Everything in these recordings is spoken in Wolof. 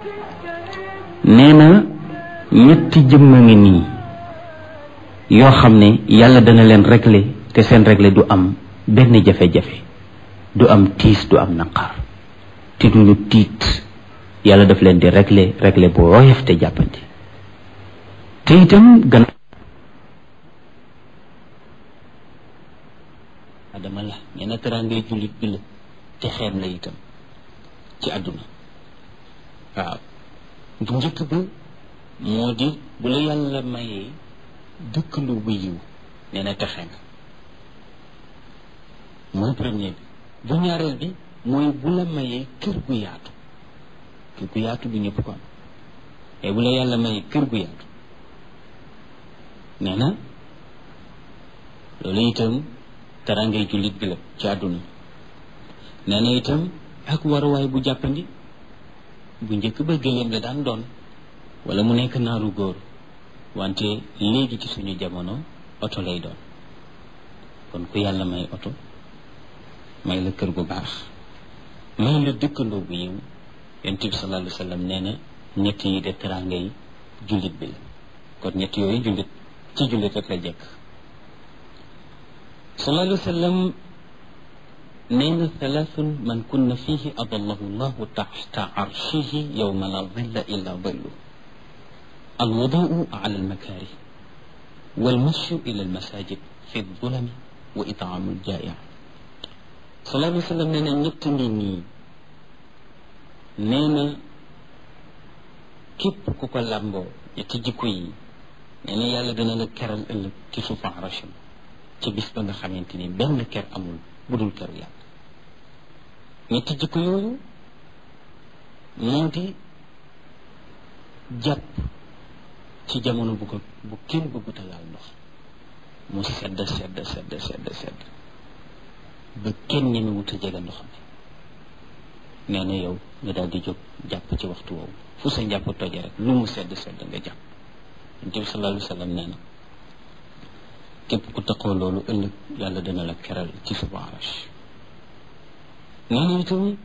nee na ñetti jëmm a ngi nii yoo xam ne yàlla dana leen régler te seen régler du am benn jafe-jafe du am tiis du am naqar te duñu tiit yàlla daf leen di régler régler bu woyof te jàppandi te itam gan adama la nee na teraangay jullit bi la te xeem la itam ci àdduna waaw bu njëkk ba moo di bu la yàlla mayee dëkkandoo bu yiw nee na texe nga mooy premier bi bu ñaareel bi mooy bu la mayee kër gu yaatu kër gu yaatu bu ñëpp ko am mais bu la yàlla mayee kër gu yaatu nee na loolu itam tarangay jullit bi la ci àdduna nee na itam ak waruwaay bu jàppandi bu njëkk ba gëléem la daan doon wala mu nekk naaru góor wante léegi ci suñu jamono oto lay doon kon ku yàlla may oto may la kër gu baax may la dëkkandoo bu yiw yonent bi sallallahu alayhi wa sallam nee na ñett yi de teranga yi jullit bi la kon ñett yooyu jullit ci jullit rek la jekk sallallahu alayhi wa sallam nee na thalathun man kunna fihi adallahu llahu taxta arshihi yowma la dilla illa dillu alwuduu ala almakaari walmashu ila almasajid fi ldulami wa itaamu ljaaia sallallahu alayhi wa sallam nee na ñett ngi nii nee na képp ku ko làmboo ñetti jikko yi nee na yàlla dina la keral ëllëg ci suufu arasham ci bis ba nga xamante ni benn ker amul bu dul keru yàlla ñetti jikko yooyu moo di jàpp ci jamono bu ko bu kenn bëggut a laal ndox mu sedd sedd sedd sedd sedd ba kenn ñeme wut a jege ndox mi nee na yow nga daal di jóg jàpp ci waxtu woowu fu sa njàpp toje rek lu mu sedd sedd nga jàpp yonent bi sallallahu alayhi wa sallam nee na képp ku taxoo loolu ëllëg yàlla dina la keral ci suba arash nee na itam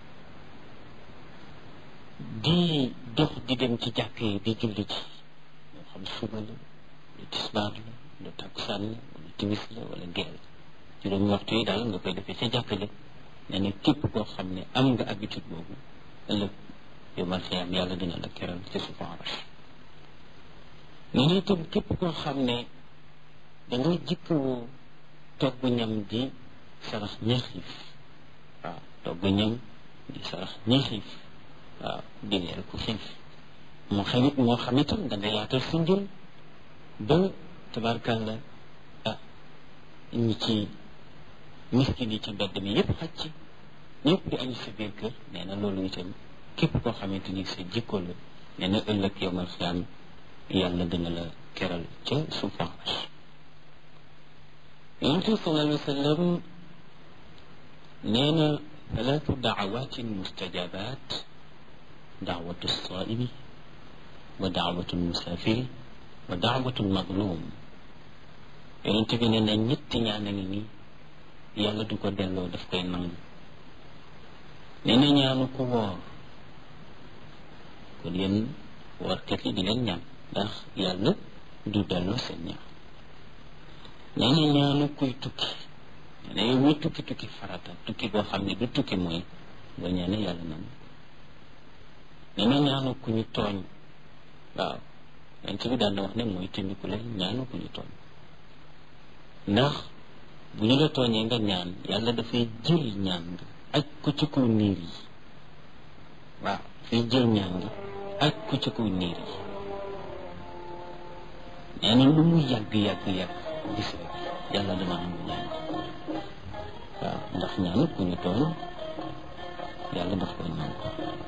di dox di dem ci jàkk yi di julli ci moo xam suba la lu tisbaar la lu takkusaan la wala timis la wala geel juróomi waxtu yi daal nga koy defee ca jàkk ja nee na képp koo xam ne am nga habitude boobu ëllëg yow mal xiyaam yàlla dina la keral ci suba arash nee na itam képp koo xam ne da nga jikkoo togg ñam di sarax ña xiif waaw togg ñam di sarax ña xiif waaw di leer ku xiif moo xam it moo xam itam da nga yaatal sa njël ba tabarkàlla ah ñi ci miskin yi ci mbedd mi yëpp xaj ci ñëpp di añ sa biir kër nee na loolu itam képp koo xamante ni sa jikko la nee na ëllëg yow mal xiyaam yàlla dina la keral ca suufan yonent bi sallallahu alayhi wa sallam nee na talaatu daawatin mustajabat daawatu saimi wa daawatu musafiri wa daawatu mazlum yonent bi nee na ñetti ñaan a ngi nii yàlla du ko delloo daf koy nangu nee na ñaanu ku woor kon yéen woorkat yi di leen ñaan ndax yàlla du delloo seen ñaan nee na ñaanu kuy tukki nee na yow muy tukki tukki farata tukki boo xam ne du tukki mooy boo ñaane yàlla nangu nee na ñaanu ku ñu tooñ waaw yonent bi daan na wax ne mooy tindiku leen ñaanu ku ñu tooñ ndax bu ñu la tooñee nga ñaan yàlla dafay jël ñaan nga aj ko ci kaw niir yi waaw dafay jël ñaan nga aj ko ci kaw niir yi nee na lu mu yàgg yàgg yàgg gis rek yàlla dama nangu ñaan waaw ndax ñaan ku ñu tooñ yàlla daf koy nangu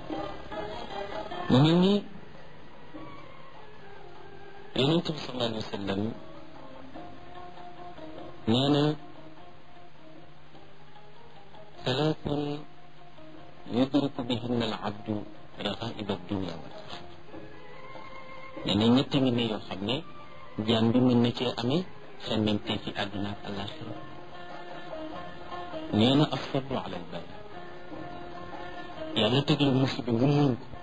mu mel ni yonent bi sallallahu alayhi wa sallam nee na salaatun yudriku bihinna al abdu raxaiba dunia wal axira nee na ñett ngi ne yoo xam ne jaam bi mën na cee amee xemmemte fi àdduna ak alaxira nee na asabru ala al bala yàlla teg la musiba nga muñ ko